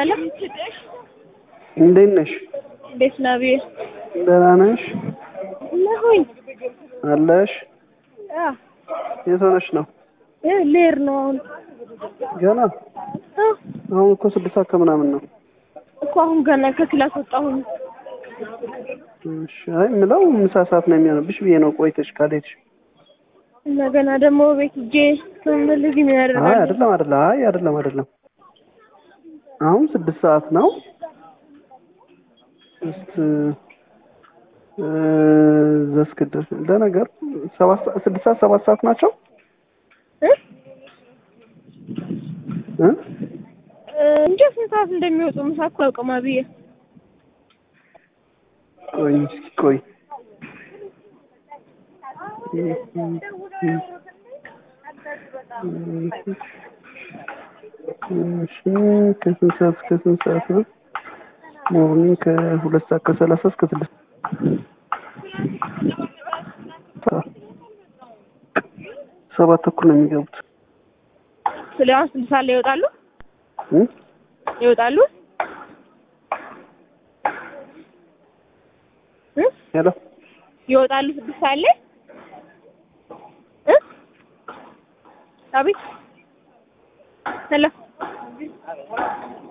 ሄሎ እንዴት ነሽ? እንዴት ነህ? ብዬ ደህና ነሽ? ነሁኝ። አለሽ? አዎ የት ሆነሽ ነው? እ ልሄድ ነው አሁን ገና እ አሁን እኮ ስድስት ሰዓት ከምናምን ነው። እኮ አሁን ገና ከክላስ ወጣሁኝ። እሺ፣ አይ የምለው ምሳ ሰዓት ነው የሚሆንብሽ ብዬ ነው። ቆይተሽ ካልሄድሽ። እንደገና ደግሞ ቤት ሂጄ ስምልግ ምን አይ ያደርጋል? አይደለም አይደለም፣ አይ አይደለም አይደለም። አሁን ስድስት ሰዓት ነው። እስት ዘስክደስ ለነገር ሰባት ሰዓት ስድስት ሰዓት ሰባት ሰዓት ናቸው እ እ እ እንጃ ስንት ሰዓት እንደሚወጡ ምሳ እኮ አውቅማ ብዬ ቆይ እስኪ ቆይ እሺ ከስንት ሰዓት እስከ ስንት ሰዓት ነው? ሞርኒንግ ከሁለት ሰዓት ከሰላሳ እስከ ስድስት ሰባት ተኩል ነው የሚገቡት። ስለ አሁን ስድስት ሰዓት ላይ ይወጣሉ እ ይወጣሉ እ ሄሎ ይወጣሉ ስድስት ሰዓት ላይ እ አቤት ሄሎ